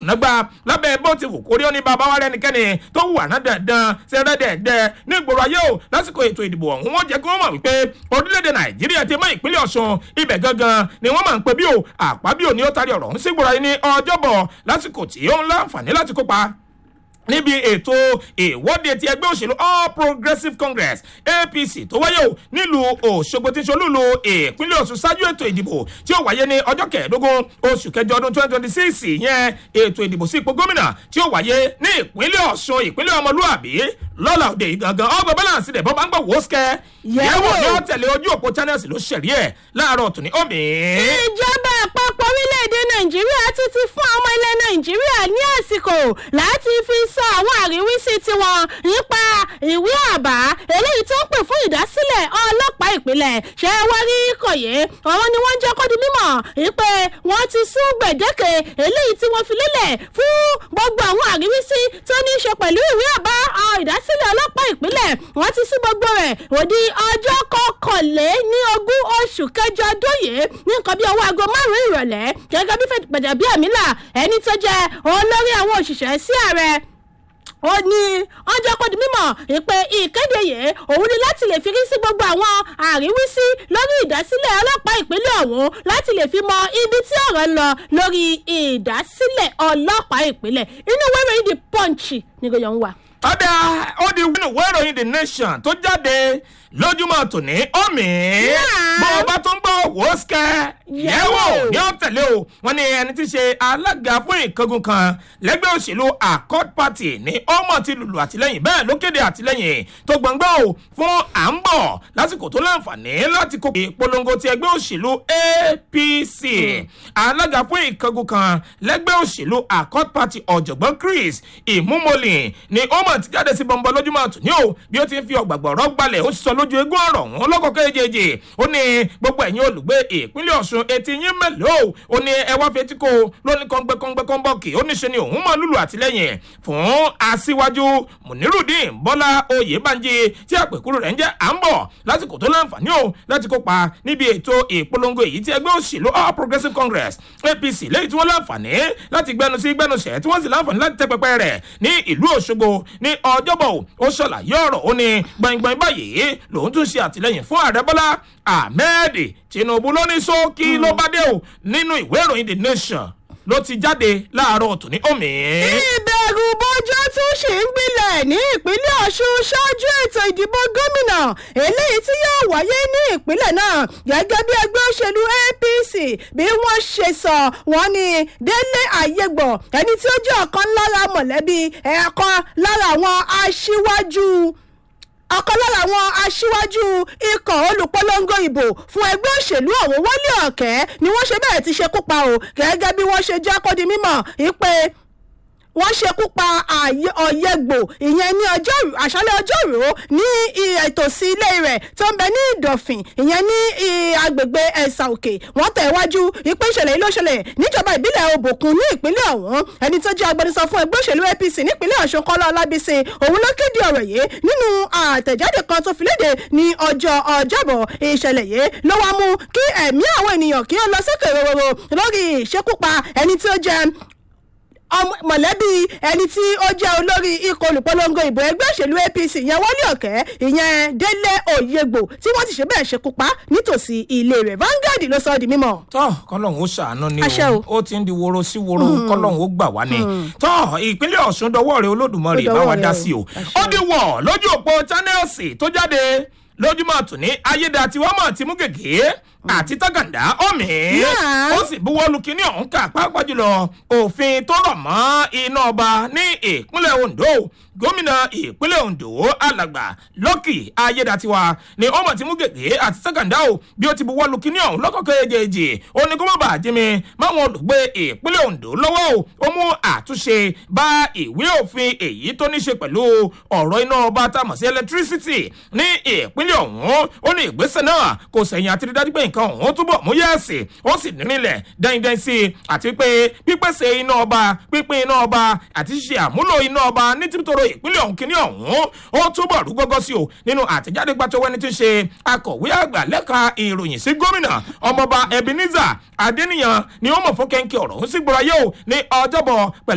nàgbà lábẹ́ bó ti wù kórí ó ní bàbá wa rẹ́nikẹ́ni tó wù àná dandan sẹ́rẹ́dẹ̀ẹ́dẹ́ ní ìgboro ayé o lásìkò ètò ìdìbò ọ̀hún wọ́n jẹ́ kí wọ́n mọ̀ wípé orílẹ̀-èdè nàìjíríà ti mọ ìpínlẹ̀ ọ̀ṣun ibẹ̀ gangan ni wọ́n máa ń pè bí o àpábíò ni ó tarí ọ̀rọ̀ ọ̀hún sí ìgboro ayé ní ọjọ́bọ̀ lásìkò tí ó ń láǹfààní láti kópa níbi ètò ìwọ́de ti ẹgbẹ́ òṣèlú all progressives congress apc tó wáyé o nílùú òṣogbo tí ṣolúlu ìpínlẹ̀ ọ̀ṣun ṣáájú ètò ìdìbò tí ó wáyé ní ọjọ́ kẹẹ̀ẹ́dógún oṣù kẹjọ ọdún twenty twenty six yẹn ètò ìdìbò sí ipò gómìnà tí ó wáyé ní ìpínlẹ̀ ọ̀ṣun ìpínlẹ̀ ọmọlúàbí lọ́la òde ìgangan ọgbọ̀n balance rẹ̀ bọ́ bá ń gbọ́ wò ó sikẹ́ yẹ̀wò ni ó tẹ̀lé ojú òpó channels ló ṣẹ̀rí ẹ̀ láàárọ̀ tòní omi. ìjọba àpapọ̀ orílẹ̀-èdè nàìjíríà ti ti fún ọmọ ilẹ̀ nàìjíríà ní àsìkò láti fi sọ àwọn àríwísí tiwọn nípa ìwé àbá eléyìí tó ń pè fún ìdásílẹ̀ ọlọ́pàá ìpínlẹ̀ ṣé wọ́n rí kòyé àwọn ni wọ́n jẹ́ kó di mímọ̀ wípé wọ́n ti sún gbèdéke eléyìí tí wọ́n fi lélẹ̀ fún gbogbo àwọn àríwísí tó ní í ṣe pẹ̀lú ìwé àbá ìdásílẹ̀ ọlọ́pàá ìpínlẹ̀ wọ́n ti sí gbogbo rẹ̀ òdi ọjọ́ kọkànlé ní ogún oṣù kẹjọ ọdún yìí ní nǹkan bí ọwọ́ aago márùn-ún ìrọ̀lẹ́ gẹ́gẹ́ bí gbẹ̀dẹ̀ bí àmìlà ẹni tó jẹ́ olórí àwọn òṣìṣẹ́ sí ààrẹ ó ní ọjọ́ kó di mímọ̀ ìpè ìkéde yìí òun ni láti lè fi rí sí gbogbo àwọn àríwísí lórí ìdásílẹ̀ ọlọ́pàá ìpínlẹ̀ ọ̀hún láti lè fi mọ ibi tí ọ̀rọ̀ ń lọ lórí ìdásílẹ̀ ọlọ́pàá ìpínlẹ̀ inú wẹ́rẹ́ yìí di punch ní gbẹ̀yọ̀ ń wà. ọ̀dà ó di wínú wẹ́ròyìn the nation tó jáde lójúmọ́ tòní omi bó o bá tún gbọ́ wò ó sikẹ́ yẹ̀wò ní ọ̀tẹ̀lé o wọ́n ní ẹni tí í ṣe alága fún ìkángun kan lẹ́gbẹ́ òṣèlú accord party ní ọmọ ti lùlù àtìlẹ́yìn bẹ́ẹ̀ ló kéde àtìlẹ́yìn tó gbọ̀ngbọ́n o fún à ń bọ̀ lásìkò tó láǹfààní láti kó ìpolongo ti ẹgbẹ́ òṣèlú apc alága fún ìkángun kan lẹ́gbẹ́ òṣèlú accord party ọ̀jọ̀gbọ́n chris ìmúmọ́lì ní ọmọ ti jáde sí bọ́ńbọ́ lójúmọ́ tòní o bí ó ti ń fi ọ̀gbàgbọ̀rọ̀ gbalẹ̀ ó sọ lójú eégún ọ̀rọ̀ wọn lọ́kọ̀ọ́kọ́ èjèèjì ó ní gbogbo ẹ̀yin olùgbé ìpínlẹ̀ ọ̀ṣun etí yín mélòó ó ní ẹ wá fetí kó lóní kọ́ngbẹ́kọ́ngbẹ́kọ́nbọ́ọ̀kì ó ní ṣe ni òun mọ̀ lùlù àtìlẹ́yìn fún aṣíwájú munirudin bọ́lá oyèbánjí tí àpèkúrò rẹ̀ ń jẹ́ à ń bọ̀ lásìkò tó láǹfààní o láti kópa níbi ètò ìpolongo èyí tí ẹgbẹ́ òṣèlú all progressives congress apc lẹ́yìn tí wọ́n láǹfààní láti gbẹnu sí gbẹnusẹ̀ tí wọ́n sì láǹfààní láti tẹ́ pẹpẹ rẹ̀ ní ìlú òṣogbo ní ọjọ́bọ̀ ó ṣàlàyé ọ̀rọ̀ ó ní gbọ̀ngbọ̀n báyìí lòun tún ṣe àtìlẹyìn fún ààrẹ bọ́lá ahmed tinubu ló ní sókí ló bá dé o nínú ìwé ìròyìn the nation ló ti jáde láàárọ̀ tòní omi. ìbẹ̀rù bójú tún ṣì ń gbilẹ̀ ní ìpínlẹ̀ ọ̀ṣun ṣáájú ètò ìdìbò gómìnà eléyìí tí yóò wáyé ní ìpínlẹ̀ náà gẹ́gẹ́ bí ẹgbẹ́ òṣèlú apc bí wọ́n ṣe sọ wọ́n ní délé àyẹ̀gbọ̀ ẹni tí ó jẹ́ ọ̀kan lára mọ̀lẹ́bí ẹ̀ẹ̀kan lára àwọn aṣíwájú ọ̀kan lára àwọn aṣíwájú ikọ̀ olùpolongo ìbò fún ẹgbẹ́ òṣèlú ọ̀hún wọlé ọ̀kẹ́ ni wọ́n ṣe bẹ́ẹ̀ ti ṣekú pa o gẹ́gẹ́ bí wọ́n ṣe jẹ́ kó di mímọ̀ ìpè wọ́n ṣekú pa ọ̀yẹ́gbò ìyẹn ní ọjọ́rú àṣálẹ̀ ọjọ́rú ní ìtòsí ilé rẹ̀ tó ń bẹ ní ìdọ̀fìn ìyẹn ní agbègbè ẹ̀sà òkè wọ́n tẹ̀ wájú ìpín ìṣẹ̀lẹ̀ yìí ló ṣẹlẹ̀ níjọba ìbílẹ̀ òbòkun ní ìpínlẹ̀ ọ̀hún ẹni tó jẹ́ agbẹnusọ fún ẹgbẹ́ òṣèlú apc nípínlẹ̀ ọ̀ṣun kọ́lá ọlábísí òun ló kéde ọ̀rọ̀ yìí nínú àtẹ̀jáde kan tó fi léde ní ọjọ́ ọjọ́bọ̀ ìṣẹ̀lẹ̀ yìí ló wá mú kí ẹ̀mí àwọn ènìyàn kí ó lọ sókè rororo lórí ìṣekúpa ẹni tí ó jẹ́ mọ̀lẹ́bí ẹni tí ó jẹ́ olórí ikọ̀ olùpolongo ìbò ẹgbẹ́ òṣèlú apc ìyẹn wọlé ọ̀kẹ́ ìyẹn délé òyegbò tí wọ́n ti ṣe bẹ́ẹ̀ ṣekú pa nítòsí ilé rẹ̀ vanguard ló sọ ọ́ di mímọ́. tọ́ kọ́lọ́hún ó ṣàánú ni Àṣẹ o o. ó ti ń di woro sí woro kọ́lọ́hún ó gbà wá ni tọ́ ìpínlẹ̀ ọ̀ṣun dọwọ́ rẹ olódùmarè Ó bá dọwọ́ wa rẹ dá o. sí o Àṣẹ ó di wọ̀ lójú òpó channels tó jáde lójúmọ́ tòní ayédatiwámọ̀ ti mú gègé àti tàgàndá ọ̀mì Yeah. ó sì buwọ́ lu kínní ọ̀hún ká pàápàá jùlọ òfin tó rọ̀ mọ́ iná ọba ní ìpínlẹ̀ ondo gómìnà ìpínlẹ̀ ondo alàgbà lọ́kì ayédatiwa ni ọmọ ti mú gègé àti tàgàndá o bí ó ti buwọ́ lu kínní ọ̀hún lọ́kọ̀ọ́kọ́ èjèèjì ó ní kó má bàa jí mi máwọn olùgbé ìpínlẹ̀ ondo lọ́wọ́ o ó mú àtúnṣe bá ìwé òfin èyí tó ní ṣe pẹ̀lú ọ̀rọ̀ iná ọba tá a mọ̀ sí electricity ní ìpínlẹ̀ ọ̀hún ó ní ìgbésẹ̀ náà kò sẹ̀yìn àti rí dájú pé nǹkan ọ̀hún túbọ̀ mú yẹ́ẹ̀sì ó sì nílẹ̀ dẹ́ndẹ́n sí i àti pé pípèsè iná ọba pínpín iná ọba àti ṣíṣe àmúlò iná ọba ní tìtòrò ìpínlẹ̀ ọ̀hún kìíní ọ̀hún ó túbọ̀ rú gọ́gọ́ sí o nínú àtẹ̀jáde gbàtọ́wọ́ ẹni tí ń ṣe akọ̀wé àgbà lẹ́ka ìròyìn sí gómìnà ọmọọba ebenezer adeniyan ni ó mọ̀ fún kẹ́ńkẹ́ ọ̀rọ̀ ń sí gbọ́ra yóò ní ọjọ́bọ̀ pẹ̀lú